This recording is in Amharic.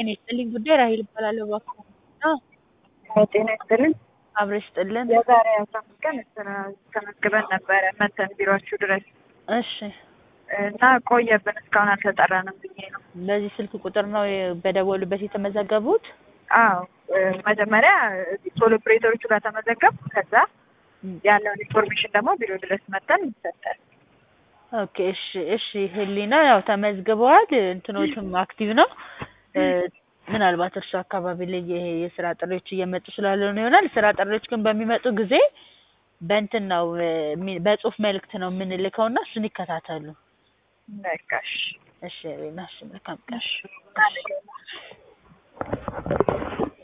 ጤና ይስጥልኝ ጉዳይ ራሔል እባላለሁ እባክዎ ጤና ይስጥልኝ። አብሮ ይስጥልን። የዛሬ አስራ አምስት ቀን ስራ ተመዝግበን ነበረ መተን ቢሯችሁ ድረስ እሺ እና ቆየብን እስካሁን አልተጠራንም ብዬ ነው። በዚህ ስልክ ቁጥር ነው በደወሉበት የተመዘገቡት? አዎ መጀመሪያ እዚህ ቶል ኦፕሬተሮቹ ጋር ተመዘገብ ከዛ ያለውን ኢንፎርሜሽን ደግሞ ቢሮ ድረስ መተን ይሰጣል። ኦኬ እሺ እሺ ህሊና ያው ተመዝግበዋል እንትኖቹም አክቲቭ ነው ምናልባት እርሱ አካባቢ ላይ ይሄ የስራ ጥሪዎች እየመጡ ስላልሆነ ይሆናል ስራ ጥሪዎች ግን በሚመጡ ጊዜ በእንትን ነው በጽሁፍ መልእክት ነው የምንልከው እና እሱን ይከታተሉ በቃ እሺ እሺ ህሊና እሺ መልካም ቀን እሺ